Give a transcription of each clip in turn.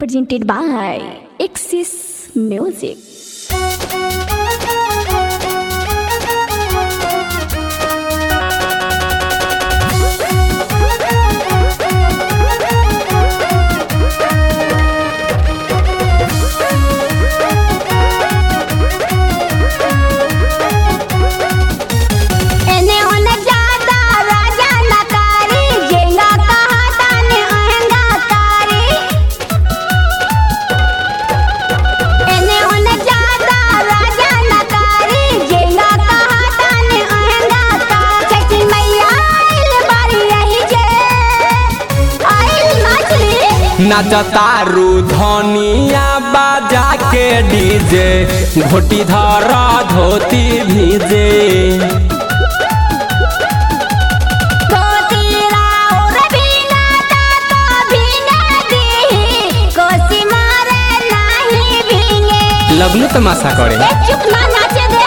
presented by Axis Music. एने ओने ज्यादा राजा नकारी जेंगा कहा ताने अहंगा कारी एने ओने ज्यादा राजा नकारी जेंगा कहा ताने अहंगा कारी छठी मैया आइल बारी यही जे आइल नाचली नाचतारू धनिया बाजा के डीजे घोटी धर धोती भीजे धोतीरा और भीना ता तो भीना दी कोसी मारे नाही भींगे लगलू तमाशा करे ए चुप ना नाचे दे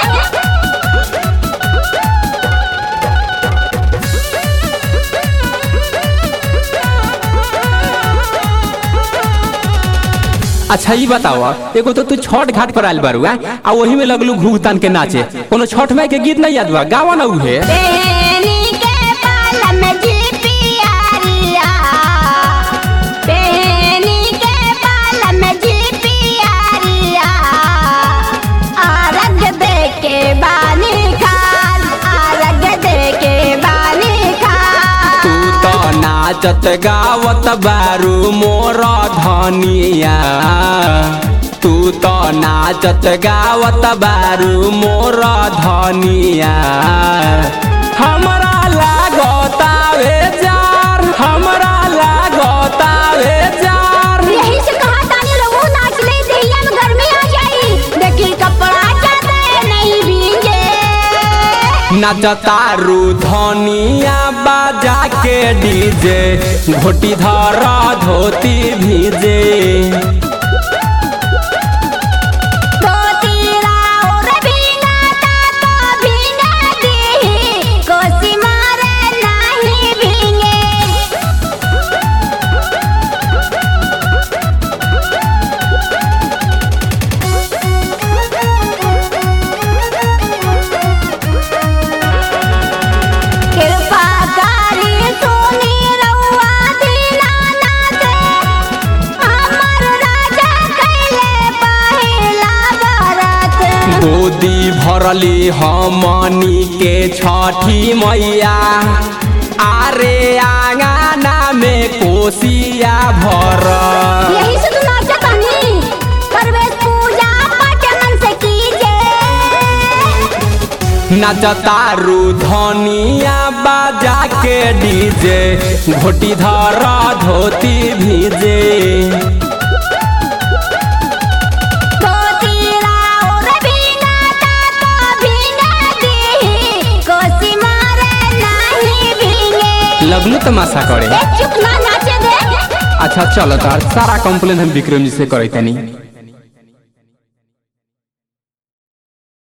अच्छा ई बताओ एगो तो तू छठ घाट पर आयल बारू आ आ वही में लगलू घूघ तान के नाचे कोनो छठ माई के गीत नहीं याद बा गावा ना उहे बेनी के पाल में जिपियारिया बेनी के पाल में जिपियारिया आरग दे के बानी खाल आरग दे के बानी खाल तू तो नाचत गावत बारू मोर धनिया तू तो नाचत गावत बारू मोर धनिया हमरा लागतावे जार हमरा लागतावे जार यही से कहा तानी रहू नाच ले दहिया में गर्मी आ जाई देखी कपड़ा चाहते नहीं भींगे नाचतारू धनिया बाजा के डीजे घोटी धर धोती भीजे धोतीरा और भीना ता तो भीना दी कोसी मारे नहीं भींगे कृपा करी सुनी रउआ दीनानाथ हमर राजा कैले पहिला बरत गोदी भरली हमनी के छठी मैया आरे आंगना में कोसिया भर यही से तू नाचा तानी परवेश पूजा पाठ मन से कीजे नाचतारू धनिया बाजा के डीजे घोटी धर धोती भीजे धोतीरा और भीना ता तो भीना दी कोसी मारे नहीं भींगे लगलू तमाशा करे ए चुप ना नाचे दे अच्छा चलो तार सारा कंप्लेन हम विक्रम जी से करे तनी